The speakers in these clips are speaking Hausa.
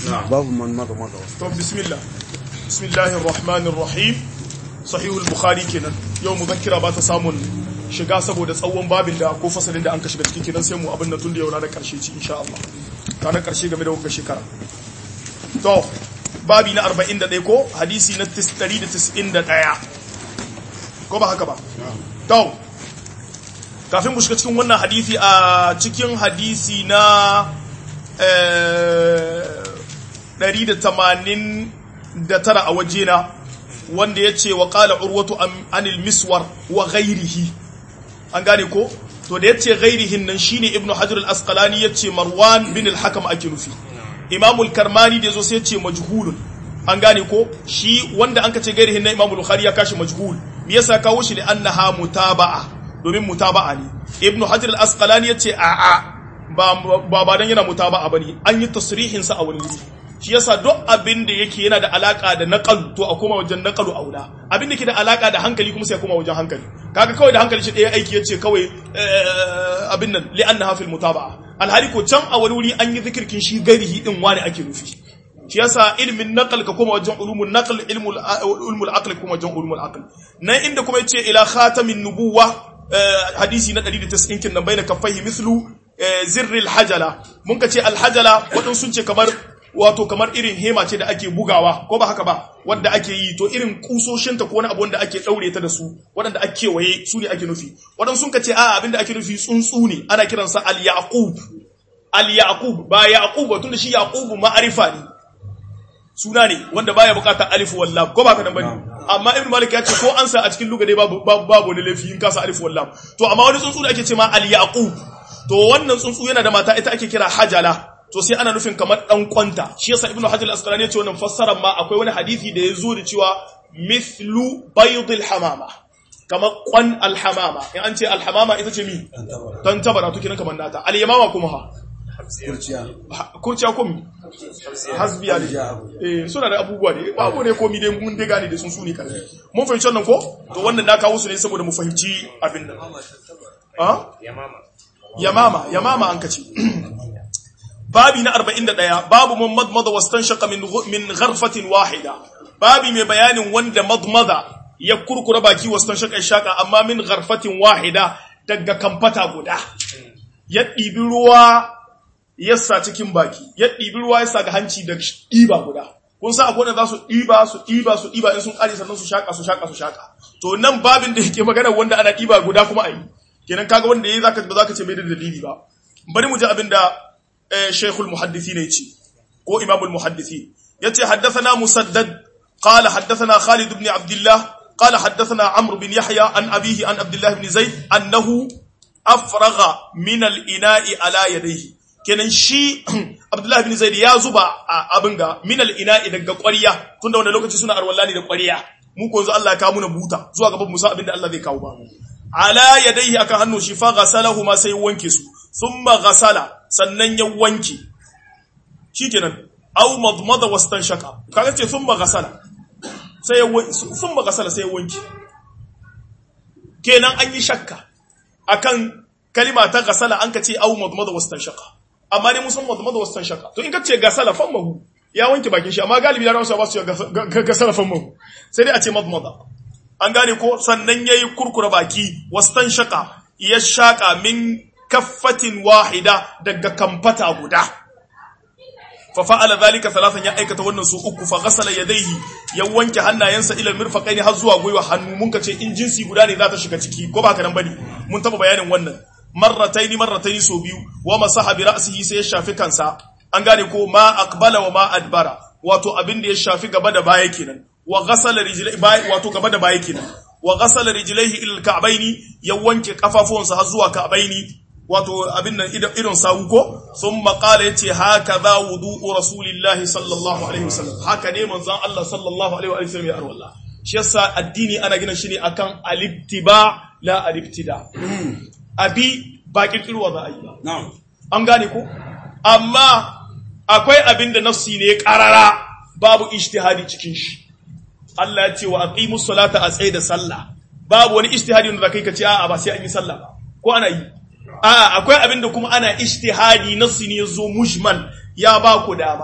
babu man mada mada to bismillah bismillahir rahmanir rahim sahihul bukhari kenan yau muzakkira ba ta samun shiga saboda tsawon babin da ko fasalin da an ka shiga cikin kenan sai mu abin nan tun da yau ranar karshe ci insha Allah ranar karshe game da wannan shekara to babi na 41 ko hadisi na 191 ko ba haka ba to kafin mu shiga cikin wannan hadisi a cikin hadisi na 189 a wajena wanda ya ce wa ƙala urwatu anil miswar wa ghairihi an gane ko to da ya ce ghairihin nan shine ibnu hajar al-asqalani ya ce marwan bin al-hakam ake nufi imamul karmani da ya zo sai ya ce majhulun an gane ko shi wanda an ka ce ghairihin na imamul bukhari ya kashi majhul me yasa kawo shi da annaha mutaba'a domin mutaba'a ne ibnu hajar al-asqalani ya ce a'a ba ba dan yana mutaba'a bane an yi tasrihin sa a wani wuri shi yasa duk abin da yake yana da alaka da naqal to a koma wajen naqalu aula abin da ke da alaka da hankali kuma sai a koma wajen hankali kaga kawai da hankali shi ɗaya aiki yace kawai abin nan li annaha fil mutaba'a alhali ko can a wani wuri an yi zikirkin shi gairihi din wani ake nufi shi yasa ilmin naqal ka koma wajen ulumul naql ilmul ilmul aql kuma wajen ulumul aql nan inda kuma yace ila khatamin nubuwa hadisi na 190 kin nan baina kaffaihi mithlu zirril hajala mun ka ce alhajala waɗansu sun ce kamar wato kamar irin hema ce da ake bugawa ko ba haka ba wadda ake yi to irin kusoshinta ko wani abu wanda ake daure ta da su waɗanda ake kewaye su ne ake nufi waɗansu sun ka ce a abin da ake nufi tsuntsu ne ana kiransa al-yaqub al-yaqub ba yaqub ba tunda shi yaqub ma'arifa ne suna ne wanda baya bukata alif wallam ko ba ka nan bane amma ibnu malik ya ce ko an sa a cikin lugade babu babu wani lafi in ka sa alif wallam to amma wani tsuntsu da ake ce ma al-yaqub to wannan tsuntsu yana da mata ita ake kira hajala to sai ana nufin kamar dan kwanta shi yasa ibnu hajar al-asqalani ya ce wannan fassarar ma akwai wani hadisi da ya zo da cewa mithlu bayd al-hamama kamar kwan al-hamama in an ce al-hamama ita ce mi dan tabara to kiran kamar nata al-yamama kuma ha kurciya kurciya ko mi hasbiya ne eh suna da abubuwa ne babu ne komi dai mun dai gane da sun suni kan mun fahimci wannan ko to wannan na kawo su ne saboda mu fahimci abin nan ah yamama yamama yamama an kace babi na 41 babu man madmada wastanshaqa min min gharfatin wahida babi mai bayanin wanda madmada ya kurkura baki wastanshaqa shaka amma min gharfatin wahida daga kamfata guda ya ɗibi ruwa ya sa cikin baki ya ɗibi ruwa ya sa ga hanci da ɗiba guda kun sa akwai wanda za su ɗiba su ɗiba su ɗiba in sun ƙare sannan su shaƙa su shaƙa su shaƙa to nan babin da yake magana wanda ana ɗiba guda kuma a yi kenan kaga wanda yayi zaka ba zaka ce bai da dalili ba bari mu ji abinda shaykhul muhaddithin yace ko imamul muhaddithin yace haddathana musaddad qala haddathana khalid ibn abdullah qala haddathana amr bin yahya an abihi an abdullah ibn zaid annahu afragha min al-ina'i ala yadayhi kenan shi abdullah ibn zaid ya zuba abin ga min al-ina'i daga ƙwariya tunda wannan lokaci suna arwallani da ƙwariya mu ko yanzu Allah ya kawo muna buta zuwa gaban musa abinda Allah zai kawo ba ala yadayhi akan hannu shi fa ghasalahu ma sai wanke su thumma ghasala sannan ya wanke shikenan aw madmada wastanshaka kaga ce thumma ghasala sai ya thumma ghasala sai ya wanke kenan an yi shakka akan kalima ta ghasala an ka ce aw madmada wastanshaka amma ne musan madmada wastanshaka to in ka ce ghasala famahu ya wanke bakin shi amma galibi da rawa ba su ghasala famahu sai dai a ce madmada an gane ko sannan yayi kurkura baki wastan shaka ya shaka min kaffatin wahida daga kamfata guda fa fa'ala zalika thalathan ya aikata wannan su uku fa ghasala yadayhi ya wanke hannayensa ila mirfaqaini har zuwa gwiwa hannu mun kace in jinsi guda ne za ta shiga ciki ko ba ka nan bane mun taba bayanin wannan marrataini marrataini so biyu wa masaha bi ra'sihi sai ya shafi kansa an gane ko ma aqbala wa ma adbara wato abin da ya shafi gaba da baya kenan wa ghasala rijlaihi wato gaba da baya kenan wa ghasala rijlaihi ila alka'baini ya wanke kafafuwansa har zuwa ka'baini wato abin nan idon sawu ko thumma qala yace hakaza wudu'u rasulillahi sallallahu alaihi wasallam haka ne manzon Allah sallallahu alaihi wa sallam ya arwalla shi yasa addini ana gina shi ne akan alibtiba la alibtida abi ba kirkirwa za a yi na'am an gane ko amma akwai abin da nafsi ne karara babu ijtihadi cikin shi Allah ya ce wa aqimus salata a tsaye da sallah babu wani ijtihadi wanda zakai ka ce a'a ba sai an yi sallah ba ko ana yi a'a akwai abin da kuma ana ijtihadi nafsi ne yazo mujmal ya ba ku dama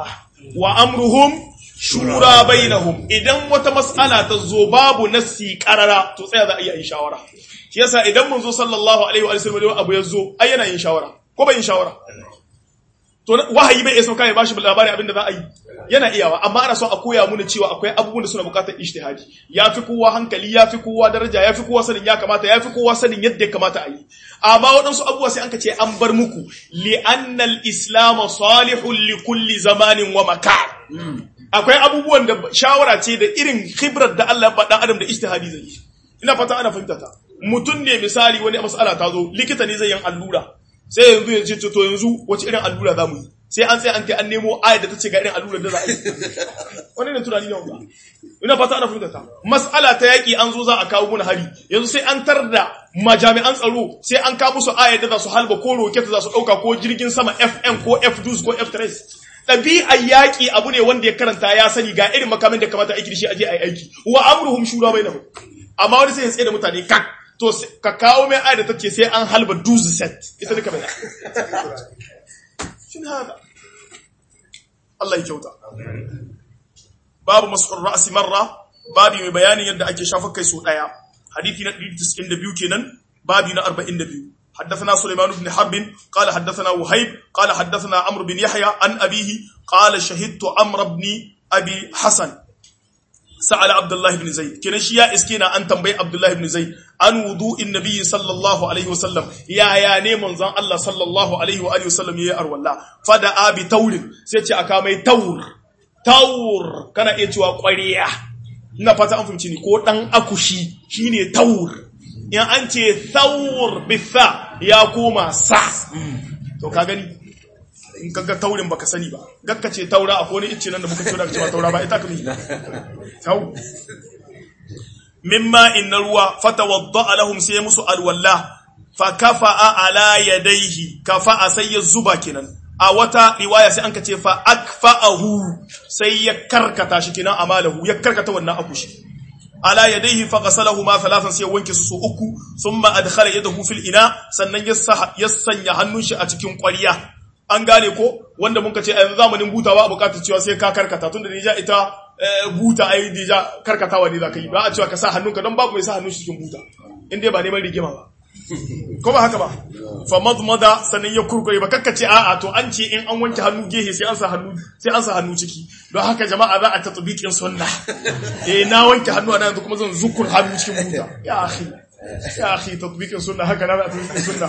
wa amruhum shura bainahum idan wata mas'ala ta zo babu nassi qarara to tsaya za a iya yin shawara shi yasa idan mun zo sallallahu alaihi wa sallam abu ya zo ai yana yin shawara ko bai yin shawara to wahayi bai isa kai ya bashi labari abin da za a yi yana iyawa amma ana so a koya mana cewa akwai abubuwan da suna bukatar ijtihadi yafi kowa hankali yafi kowa daraja yafi kowa sanin ya kamata yafi kowa sanin yadda ya kamata a yi amma waɗansu abubuwa sai an ka ce an bar muku li annal islam salihun li kulli zamanin wa makan akwai abubuwan da shawara ce da irin khibrar da Allah ya faɗa adam da ijtihadi zai yi ina fata ana fahimta ta mutum ne misali wani mas'ala ta zo likita ne zai yin allura sai yanzu ya ce to yanzu wace irin allura za mu yi sai an sai an kai an nemo ayat da ta ce ga irin allura da za a yi wani ne tunani ne wanda ina fata ana fahimta ta mas'ala ta yaki an zo za a kawo muna hari yanzu sai an tar da majami'an tsaro sai an kawo musu ayat da za su halba ko roket za su dauka ko jirgin sama FM ko F2 ko F3 ɗabi'ar yaƙi abu ne wanda ya karanta ya sani ga irin makamin da kamata aiki da shi aje a yi aiki wa amruhum shura bainahum amma wani sai ya tsaye da mutane kak to ka kawo mai ayar da ta ce sai an halba duzu set ita duka mai shin haka Allah ya kyauta babu mas'ul ra'si marra babu mai bayanin yadda ake shafa kai so daya hadisi na 192 kenan babu na 42 حدثنا سليمان بن حرب قال حدثنا وهيب قال حدثنا عمرو بن يحيى عن أبيه قال شهدت عمرو بن أبي حسن سأل عبد الله بن زيد كنا شيا اسكينا أن تنبي عبد الله بن زيد عن وضوء النبي صلى الله عليه وسلم يا يا نيمون زان الله صلى الله عليه وآله وسلم يا أرو الله فدعا بتور سيتي أكامي تور تور كان إتوا قرية ina fata an fahimci ni ko dan akushi shine taur in an ce taur bitha ya koma sa to ka gani in kaga taurin baka sani ba gakka ce taura akwai wani icce nan da muka ce da cewa taura ba ita ka ne tau mimma inna ruwa fatawadda lahum sai musu alwalla fa kafa'a ala yadayhi kafa'a sai ya zuba kenan a wata riwaya sai an ka ce fa akfa'ahu sai ya karkata shi kenan amalahu ya karkata wannan akushi ala yadayhi fa ghasalahu ma thalathan sai wanke su uku thumma adkhala yadahu fil ina sannan ya sanya hannun shi a cikin ƙwarya an gane ko wanda muka ce a yanzu zamanin buta ba a bukatar cewa sai ka karkata tunda da ita buta ai da karkatawa ne za ka yi ba a cewa ka sa hannunka don babu mai sa hannun shi cikin buta in dai ba neman rigima ba ko ba haka ba fa madmada sanin ya kurkure ba kakkace a'a to an ce in an wanke hannu gehe sai an sa hannu sai an sa hannu ciki don haka jama'a za a tatbiqin sunna eh na wanke hannu ana yanzu kuma zan zukur hannu cikin buta ya akhi ya akhi tatbiqin sunna haka na tatbiqin sunna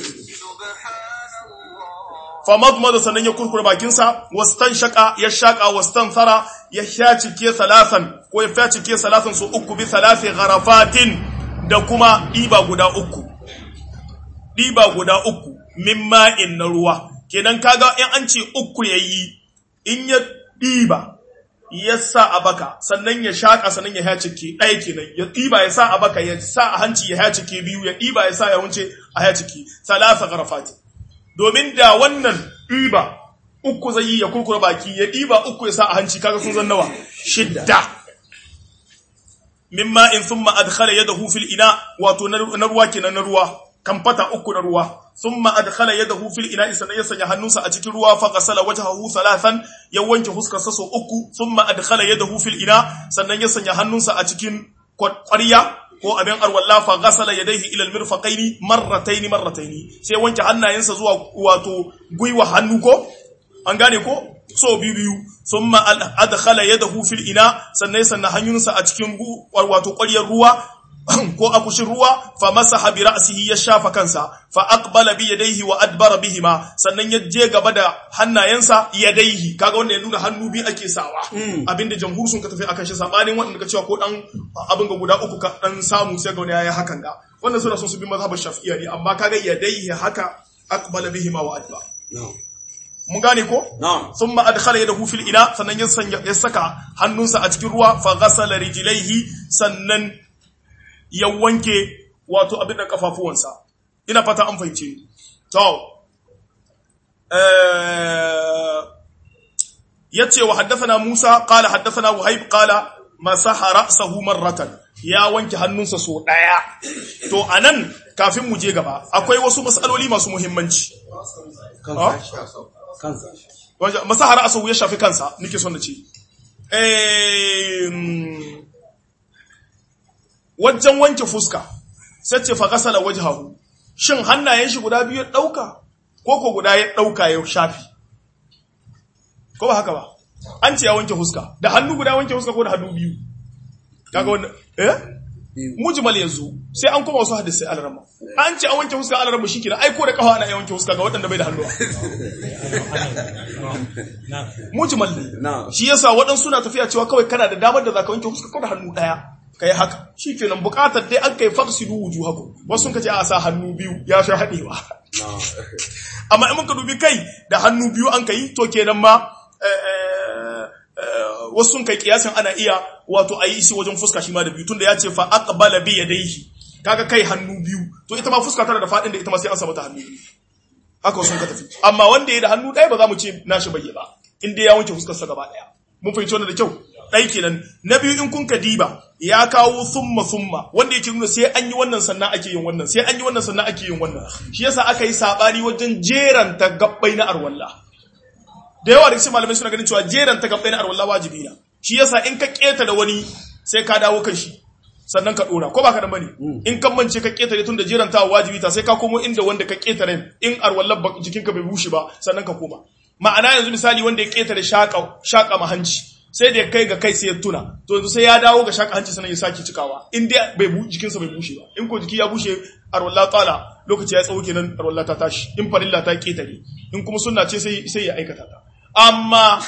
famadmada sannan ya kurkure bakinsa wastan shaka ya shaka wastan thara ya shacike salasan ko ya shacike salasan su uku bi salasi gharafatin da kuma diba guda uku diba guda uku min ma'in na ruwa kenan kaga in an ce uku yayi in ya diba ya sa a baka sannan ya shaka sannan ya hacike ɗaya kenan ya diba ya sa a baka ya sa a hanci ya hacike biyu ya diba ya sa ya wuce a hacike salasa gharafatin domin da wannan ɗiba uku zai yi ya kurkura baki ya ɗiba uku ya sa a hanci kaga sun zan nawa shidda mimma in thumma adkhala yadahu fil ina wato na ruwa kenan na ruwa kamfata uku na ruwa thumma adkhala yadahu fil ina sannan ya sanya hannunsa a cikin ruwa fa ghasala wajhahu thalathan ya wanke huskar sa so uku thumma adkhala yadahu fil ina sannan ya sanya hannunsa a cikin ƙwarya ko abin arwalla fa ghasala yadayhi ila almirfaqaini marrataini marrataini sai wanke hannayensa zuwa wato gwiwa hannu ko an gane ko so biyu biyu thumma adkhala yadahu fil ina sannan sannan hannunsa a cikin wato ƙwaryar ruwa ko akushin ruwa fa masaha bi ra'sihi ya shafa kansa fa aqbala bi yadayhi wa adbara bihima sannan ya je gaba da hannayensa yadayhi kaga wanda ya nuna hannu bi ake sawa abinda jamhur sun ka tafi akan shi sabanin wanda ka cewa ko dan abin ga guda uku ka dan samu sai ga wani yayi hakan ga wannan suna son su bi mazhabar shafi'iyya ne amma kaga yadayhi haka aqbala bihima wa adbara mun gane ko thumma adkhala yadahu fil ina sannan ya sanya ya saka hannunsa a cikin ruwa fa ghasala rijlaihi sannan ya wanke wato abin da kafafuwansa ina fata an fahimce to eh yace wa haddathana Musa qala haddathana Wahib qala masaha ra'sahu marratan ya wanke hannunsa so daya to anan kafin mu je gaba akwai wasu masaloli masu muhimmanci kansa Wajen- masahara asahu ya shafi kansa nike son na ce Em, wajen wanke fuska sai ce fa gasala wajhahu shin hannayen shi guda biyu ya dauka ko ko guda ya dauka ya shafi ko ba haka ba an ce ya wanke fuska da hannu guda wanke fuska ko da hannu biyu kaga wannan eh biyu mujmal yanzu sai an koma wasu hadisi alarama an ce an wanke fuska alarama shi kenan ai ko da kafa ana iya wanke fuska ga waɗanda bai da hannuwa mujmal ne na shi yasa waɗansu suna tafiya cewa kawai kana da damar da zaka wanke fuska ko da hannu ɗaya kai haka shi kenan buƙatar dai an kai faqsidu wujuhakum wasu sun kace a sa hannu biyu ya fi haɗewa na amma in muka dubi kai da hannu biyu an kai to kenan ma eh, eh, eh, wasu sun kai kiyasin ana iya wato a yi isi wajen fuska shi ma da biyu tunda ya ce fa aqbala bi yadayhi kaga kai hannu biyu to ita ma fuska tana da fadin da ita ma sai an samu ta hannu biyu haka wasu sun ka tafi amma wanda ya da hannu ɗaya ba za mu ce nashi bai yi ba in dai ya wanke fuskar sa gaba ɗaya mun fahimci wannan da kyau ɗai kenan na biyu in kun ka diba ya kawo summa summa wanda yake nuna sai an yi wannan sannan ake yin wannan sai an yi wannan sannan ake yin wannan shi yasa aka yi sabani wajen jeranta gabbai na arwalla da yawa da cikin malamai suna ganin cewa jeranta gabbai na arwalla wajibi na shi yasa in ka keta da wani sai ka dawo kan shi sannan ka dora ko ba ka da bane in kan mance ka ketare tun da jeranta wajibi ta sai ka komo inda wanda ka ketare in arwallar ba- jikinka bai bushe ba sannan ka koma ma'ana yanzu misali wanda ya ketare shaka shaka mahanci sai da ya kai ga kai sai ya tuna to yanzu sai ya dawo ga shaka hanci sannan ya sake cikawa in dai bai bu- jikinsa bai bushe ba in ko jiki ya bushe arwalla tsala lokaci ya tsawo kenan arwalla ta tashi in farilla ta ketare in kuma sunna ce sai sai ya aikata ta amma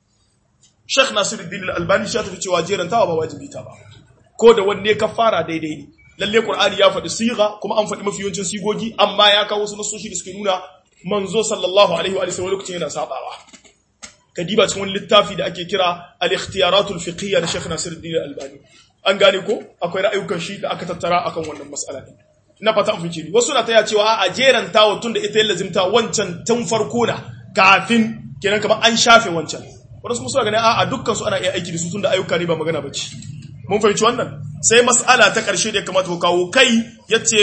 Sheikh Nasiruddin Al-Albani shi ya tafi cewa jerantawa ba wajibi ta ba ko da wanne ka fara daidai ne lalle Qur'ani ya faɗi siga kuma an faɗi mafi yawancin sigogi amma ya kawo wasu nasoshi da suke nuna manzo sallallahu alaihi wa sallam lokacin yana sabawa kadiba cikin wani littafi da ake kira al-ikhtiyaratul fiqhiyya da Sheikh Nasiruddin Al-Albani an gane ko akwai ra'ayukan shi da aka tattara akan wannan mas'ala din ina fata an fice ni wasu na taya cewa a jerantawa tun da ita ya lazimta wancan tun farko na kafin kenan kamar an shafe wancan wadansu kuma suna ganin a'a dukkan su ana iya aiki da su tun da ayyuka ne ba magana bace mun fahimci wannan sai mas'ala ta ƙarshe da ya kamata ku kawo kai yace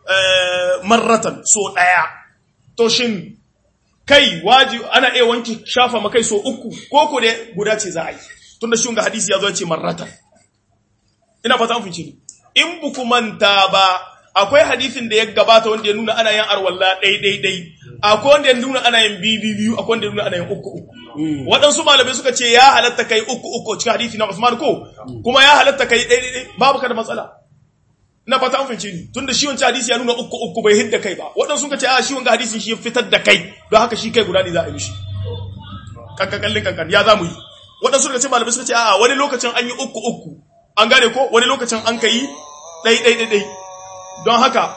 eh, marratan so ɗaya to shin kai waji ana iya wanke shafa makai so uku ko ko da guda ce za a yi tunda shi ga hadisi ya zo ya ce marratan ina fata an fice ni in buku manta ba akwai hadisin da ya gabata wanda ya nuna ana yin arwalla ɗai ɗai ɗai akwai wanda ya nuna ana yin biyu biyu akwai wanda ya nuna ana yin uku uku waɗansu malamai suka ce ya halatta kai uku uku cikin hadisi na Usman ko kuma ya halatta kai ɗai ɗai ɗai babu ka da matsala ina fata an fahimce ni tunda shi wancan hadisi ya nuna uku uku bai hidda kai ba waɗansu suka ce a shi wanga hadisin shi ya fitar da kai don haka shi kai guda ne za a yi mishi kankan kallin kankan ya za mu yi waɗansu suka ce malamai suka ce a wani lokacin an yi uku uku an gane ko wani lokacin an ka yi ɗai ɗai ɗai ɗai don haka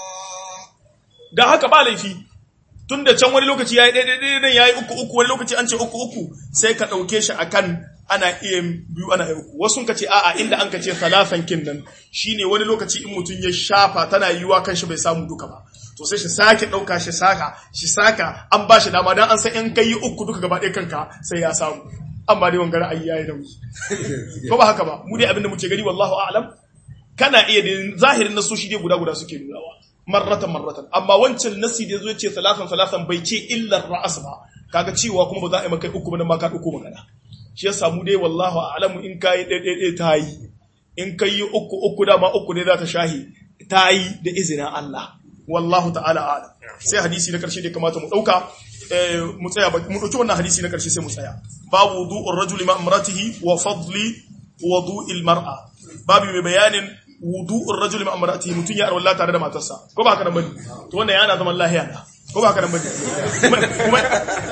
da haka ba laifi tun da can wani lokaci ya yi ɗai ɗai ɗai ɗai ya yi uku uku wani lokaci an ce uku uku sai ka ɗauke shi akan ana iya biyu ana iya uku wasu ka ce a'a inda an ka ce talafan kin nan shine wani lokaci in mutum ya shafa tana yiwuwa kan shi bai samu duka ba to sai shi sake ɗauka shi saka shi saka an ba shi dama don an san in kai yi uku duka gaba ɗaya kanka sai ya samu amma dai wangara ayi yayi nauyi ko ba haka ba mu dai abinda muke gani wallahu a'lam kana iya da zahirin nasoshi dai guda guda suke nunawa marratan marratan amma wancan nasi da yazo yace salatan salatan bai ce illa ra'as ba kaga cewa kuma ba za a yi maka uku ba nan ma ka dauko magana shi yasa mu dai wallahu a'lamu in kai dai dai dai tayi in kai uku uku dama uku ne za ta shahi tayi da izinin Allah wallahu ta'ala a'lam sai hadisi na karshe da kamata mu dauka eh, mu tsaya ba- mu dauki wannan hadisi na karshe sai mu tsaya babu wudu'ur rajuli ma imratihi wa fadli wudu'il mar'a babu mai bayanin wudu'ur rajuli ma imratihi mutun ya arwalla tare da matarsa ko ba haka nan bane to wannan yana zaman lahiya na ko ba haka nan bane kuma kuma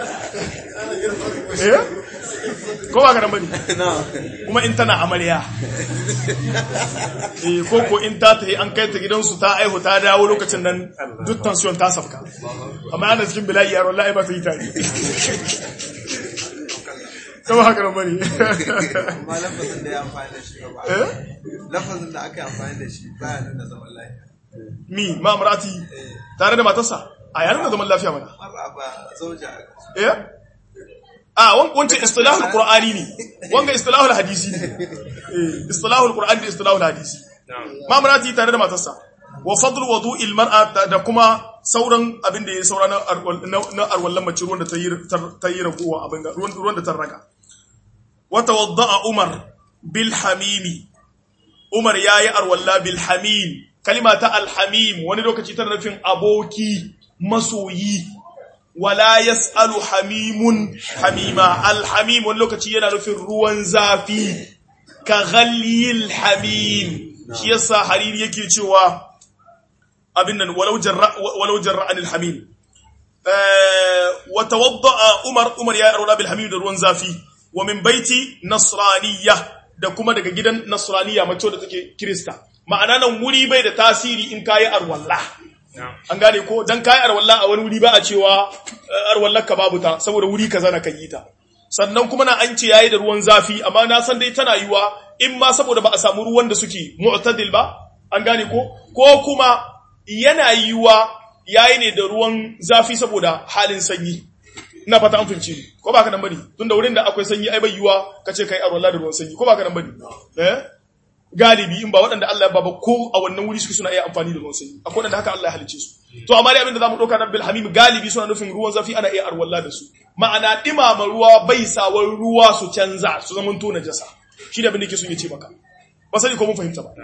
eh ko ba haka nan bane na kuma in tana amarya eh ko ko in ta tafi an kai ta gidansu ta aihu ta dawo lokacin nan duk tension ta safka amma ana cikin bila'i yaro wallahi ba ta yi tare kuma haka nan bane amma lafazin da ya amfani da shi ba eh lafazin da aka yi amfani da shi baya nuna zaman lafiya mi ma amrati tare da matarsa a yayin da zaman lafiya mana amma ba ba zauja eh a wan- wancan istilahul qur'ani ne wanga istilahul hadisi ne eh istilahul qur'ani da istilahul hadisi ma amrati tare da matarsa wa fadl wudu'il mar'a da kuma sauran abin da ya saura na arwal- na- na arwallan mace ruwan da ta yi tar- ta yi ragowa abin ga ruwan ruwan da ta raga wata wadda'a umar bil hamimi umar yayi arwalla bil hamim kalima ta al hamim wani lokaci tana nufin aboki masoyi wala yas'alu hamimun hamima al hamim wani lokaci yana nufin ruwan zafi ka ghalil hamim shi yasa hariri yake cewa abin nan walau jarra walau jarra anil hamim eh wa tawadda umar umar ya arwala bil hamim da ruwan zafi wa min baiti nasraniyya da kuma daga gidan nasraniyya mace da take kirista ma'ana nan wuri bai da tasiri in kayi arwalla an gane ko dan kayi arwalla a wani wuri ba a cewa eh, arwallar ka babu ta saboda wuri kaza na kan yi ta sannan kuma na an ce yayi da ruwan zafi amma na san dai tana yiwa in ma saboda ba a samu ruwan da suke mu'tadil ba an gane ko ko kuma yana yiwa yayi ne da ruwan zafi saboda halin sanyi ina fata an fince ni ko ba ka nan bane tunda wurin da akwai sanyi ai bai yiwa kace kai arwala da ruwan sanyi ko ba ka nan bane eh galibi in ba waɗanda Allah ya baba ko a wannan wuri suke suna iya amfani da ruwan sanyi akwai waɗanda haka Allah ya halice su to amma dai abinda zamu dauka nan bil hamim galibi suna nufin ruwan zafi ana iya arwalla da su ma'ana dimama ruwa bai sawar ruwa su canza su zaman to najasa shi da abin da yake son ya ce maka ba sani ko mun fahimta ba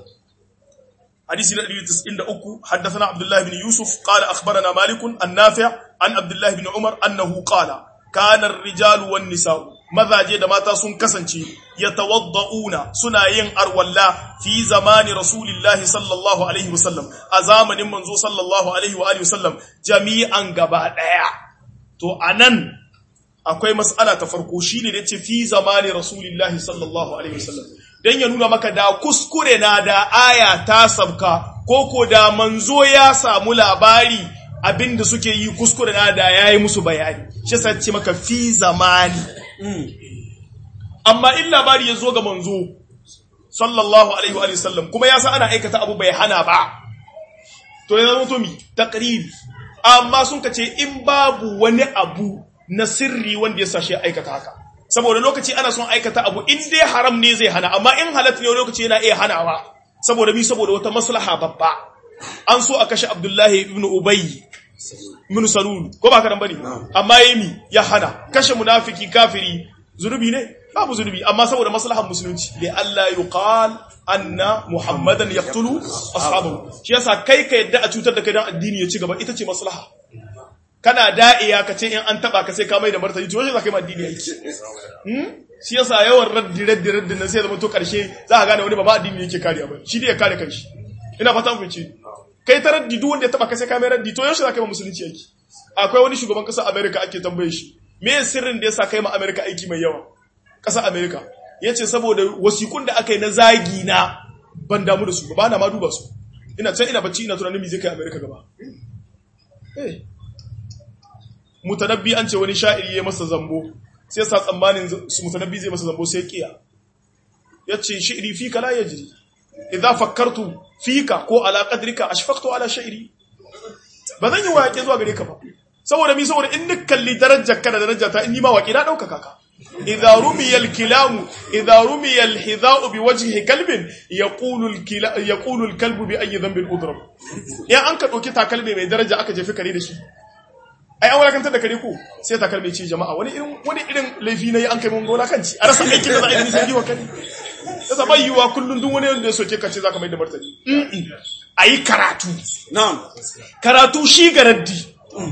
حديث النبي تسعين أكو حدثنا عبد الله بن يوسف قال أخبرنا مالك النافع عن عبد الله بن عمر أنه قال كان الرجال والنساء ماذا جد ما تاسون كسنشي يتوضؤون سناين أرولا في زمان رسول الله صلى الله عليه وسلم أزامن منزو صلى الله عليه وآله وسلم جميعا قباء تو أنن akwai mas'ala ta farko shine da ce fi zamani rasulillahi sallallahu alaihi wasallam dan ya nuna maka da kuskure na da aya ta sabka koko da manzo ya samu labari abinda suke yi kuskure na da yayi musu bayani shi yasa ce maka fi zamani amma in labari ya zo ga manzo sallallahu alaihi wa sallam kuma ya san ana aikata abu bai hana ba to ya zama to mi taqriri amma sun kace in babu wani abu na sirri wanda ya sashe aikata haka saboda lokaci ana son aikata abu in dai haram ne zai hana amma in halatta ne lokaci yana iya hanawa saboda mi saboda wata maslaha babba an so a kashe Abdullahi ibn Ubay ibn Salul ko ba ka dan bane amma yemi ya hana kashe munafiki kafiri zunubi ne babu zunubi amma saboda maslahan musulunci li Allah yuqal anna muhammadan yaqtulu ashabahu shi yasa kai ka yadda a cutar da kai dan addini ya ci gaba ita ce maslaha kana da'iya ka ce in an taba ka sai ka mai da martani to shi za ka yi addini aiki hmm shi yasa yawan raddi raddi raddi nan sai zama to karshe za ka gane wani ba ma addini yake kariya ba shi dai ya kare kanshi ina fata mun fice kai ta raddi duk wanda ya taba ka sai ka mai raddi to yaushe za ka yi musulunci aiki akwai wani shugaban kasar America ake tambaye shi me sirrin da yasa kai ma America aiki mai yawa kasar America yace saboda wasikun da aka yi na zagi na ban damu da su ba na ma duba su ina can ina bacci ina tunanin me zai kai America gaba eh mutanabbi an ce wani sha'iri ya masa zambo sai sa tsammanin su mutanabbi zai masa zambo sai kiya yace shi'ri fika la yajri idza fakkartu fika ko ala qadrika ashfaqtu ala shi'ri ba zan yi waƙe zuwa gare ka ba saboda mi saboda in nik kalli darajar ka da darajar ta in ni ma waƙe na dauka kaka idza rumiya al-kilamu idza rumiya al-hidha'u bi wajhi kalbin yaqulu al-kila yaqulu al-kalbu bi ayyi dhanbin udrab ya an ka dauki takalmi mai daraja aka jefi kare da shi ai an walakantar da kare ko sai ta kalme ce jama'a wani irin wani irin laifi nayi an kai mun gona kanci a rasa aikin da za a yi nisan giwa kare yasa bai yiwa kullun duk wani wanda ya soke ka ce zaka mai da martani ayi karatu na'am karatu shi garaddi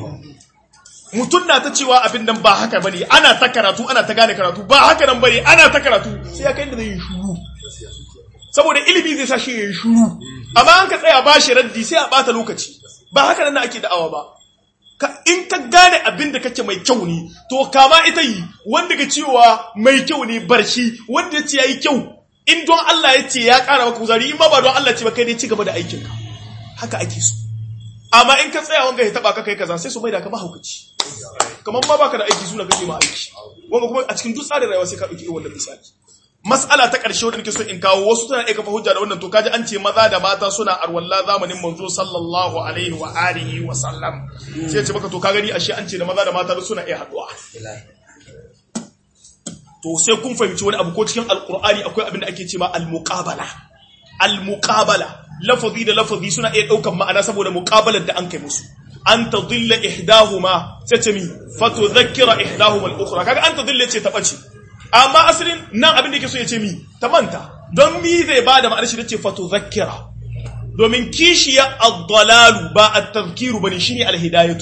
mutum na ta cewa abin nan ba haka bane ana ta karatu ana ta gane karatu ba haka nan bane ana ta karatu sai ya kai da zai yi shuru saboda ilimi zai sa shi ya yi shuru amma an ka tsaya ba shi raddi sai a bata lokaci ba haka nan ake da'awa ba in ka gane abin da kake mai kyau ne to kama ita yi wanda ka cewa mai kyau ne barshi wanda ya ce yayi kyau in don Allah ya ce ya ƙara maka kuzari in ma ba don Allah ce ba kai dai ci gaba da aikin ka haka ake so amma in ka tsaya wanga ya taba ka kai kaza sai su mai da ka mahaukaci kamar ma baka da aiki suna kake ma aiki wanga kuma a cikin duk tsarin rayuwa sai ka dauki irin wannan misali mas'ala ta ƙarshe wadda nake so in kawo wasu tana iya kafa hujja da wannan to kaji an ce maza da mata suna arwalla zamanin manzo sallallahu alaihi wa alihi wa sallam sai ce maka to ka gani ashe an ce da maza da mata suna iya haduwa to sai kun fahimci wani abu ko cikin alqur'ani akwai abin da ake cewa al-muqabala al-muqabala lafazi da lafazi suna iya daukan ma'ana saboda muqabalar da an kai musu an tadilla ihdahuma sai ce mi fatudhakkira ihdahuma al-ukhra kaga an tadilla ce ta bace amma asalin nan abin da yake so ya ce mi ta manta don mi zai bada ma'anar shi da ce fatudhakkira domin kishiya ad-dalalu ba at-tadhkiru bane shine al-hidayatu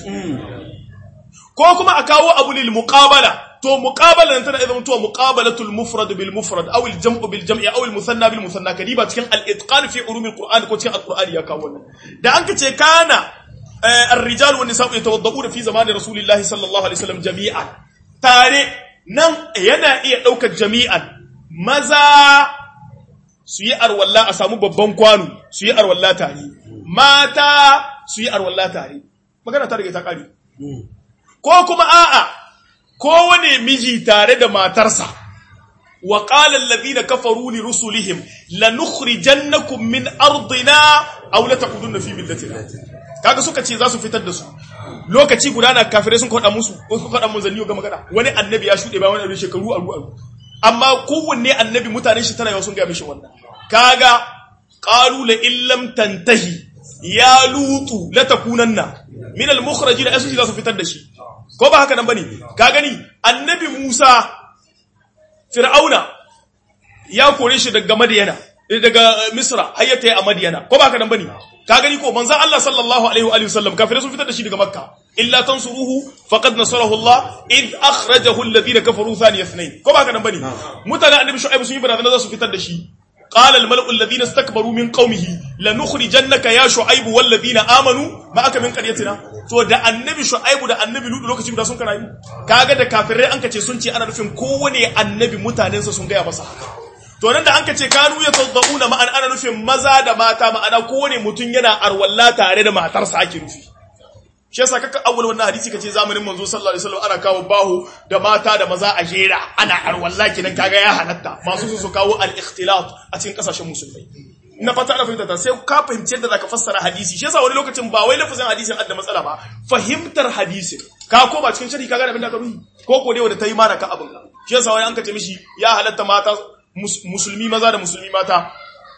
ko kuma a kawo abu lil muqabala to muqabala nan tana idan to muqabalatul mufrad bil mufrad aw al jam'u bil jam'i aw al musanna bil musanna kadiba cikin al itqan fi ulum al qur'an ko cikin al qur'ani ya kawo wannan da an kace kana ar-rijal wan nisa'u yatawadda'una fi zamani rasulillahi sallallahu alaihi wasallam jami'an tare nan yana iya daukar jami'an maza su yi arwalla a samu babban kwano su yi arwalla tare mata su yi arwalla tare magana ta rage ta kare ko kuma a'a kowane miji tare da matarsa wa qala alladhina kafaru li rusulihim lanukhrijannakum min ardina aw la taqudunna fi millatina kaga suka ce za su fitar da su lokaci guda na kafirai sun kwada musu ko sun kwada manzanni ga magana wani annabi ya shude ba wani abin shekaru aru aru amma kowanne annabi mutanen shi tana yawa sun ga mishi wannan kaga qalu la illam tantahi ya lutu la takunanna min al mukhrajin asu za su fitar da shi ko ba haka nan bane ka gani annabi Musa Fir'auna ya kore shi daga Madiyana daga Misra har ya tayi a Madiyana ko ba haka nan bane ka gani ko manzon Allah sallallahu alaihi wa alihi wasallam kafirai sun fitar da shi daga Makka illa tansuruhu faqad nasarahu Allah id akhrajahu alladhina kafaru thaniya ithnain ko ba haka nan bane mutanen annabi Shu'aib sun yi barazana za su fitar da shi قال الملأ الذين استكبروا من قومه لنخرجنك يا شعيب والذين آمنوا معك من قريتنا to da annabi shu'aibu da annabi lutu lokaci guda sun kana yi kaga da kafirai an kace sun ce ana nufin kowane annabi mutanensa sun gaya masa haka to nan da an kace kanu ya taddauna ma'an ana nufin maza da mata ma'ana kowane mutum yana arwalla tare da matarsa ake nufi shi yasa kaka awwal wannan hadisi kace zamanin manzo sallallahu alaihi wasallam ana kawo bahu da mata da maza a jera ana arwalla kinan kaga ya halatta masu su su kawo al-ikhtilat a cikin kasashen musulmai na fata ana fahimta ta sai ka fahimci yadda zaka fassara hadisi shi yasa wani lokacin ba wai lafazin hadisin adda matsala ba fahimtar hadisin ka koma cikin sharhi kaga abin da ka ruhi ko ko dai wanda tayi mana ka abin ka shi yasa wani an kace mishi ya halatta mata musulmi maza da musulmi mata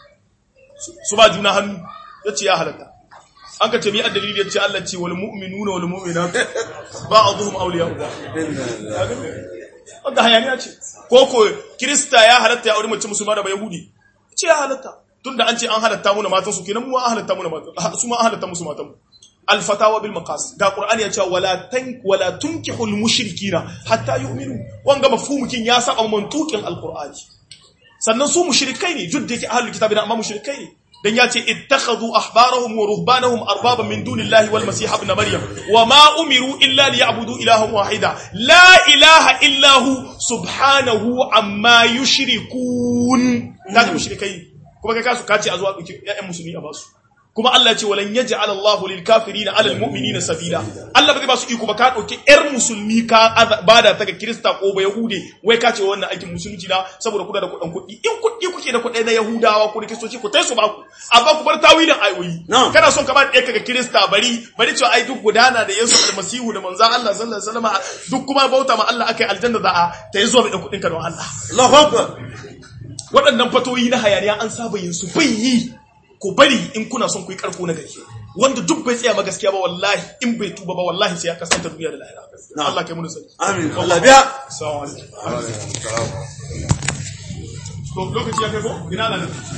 su ba juna hannu yace ya halatta an ka ce mi addalili yace Allah ce wal mu'minuna wal mu'minat ba'dhum awliya'u ba'd wanda hayaniya ce ko ko krista ya halatta ya aure mace musulma da yahudi ce ya halatta tunda an ce an halatta mu na matan su kenan mu an halatta mu na matan su ma an halatta musu matan mu al fatawa bil maqas ga qur'ani ya ce wala tan wala tunkihu al mushrikina hatta yu'minu wanga mafhumukin ya saba mantukin al qur'ani sannan su mushrikai ne duk da yake ahlul kitabi amma mushrikai ne dan ya ce ittakhadhu ahbarahum wa ruhbanahum arbaban min dunillahi wal masih ibn maryam wa ma umiru illa liya'budu ilahan wahida la ilaha illa hu subhanahu amma yushrikun kaji mushrikai kuma kai kasu kace a zuwa duki ƴaƴan musulmi a basu kuma Allah ya ce walan yaj'al Allahu lil kafirina 'ala al mu'minina sabila Allah ba zai ba su iko ba ka dauki ƴar musulmi ka bada ta ga Kirista ko ba Yahude wai ka ce wannan aikin musulunci na saboda kuna da kuɗin kuɗi in kuɗi kuke da kuɗi na Yahudawa ko da Kiristoci ku tai su ba ku amma ku bar tawilin ayoyi kana son ka ba ɗaya ga Kirista bari bari cewa ai duk gudana da Yesu almasihu da manzon Allah sallallahu alaihi wasallam duk kuma bauta ma Allah akai aljanna za a ta yi zuwa da kuɗin ka don Allah Allahu Akbar waɗannan fatoyi na hayaniya an saba yin su bai yi ku bari in kuna son ku yi karko na gari wanda duk bai tsaya ma gaskiya ba wallahi in bai tuba ba wallahi sai ya kasanta duniya da lahira Allah kai mu sani amin Allah biya assalamu alaikum to lokaci ya kai ko ina nan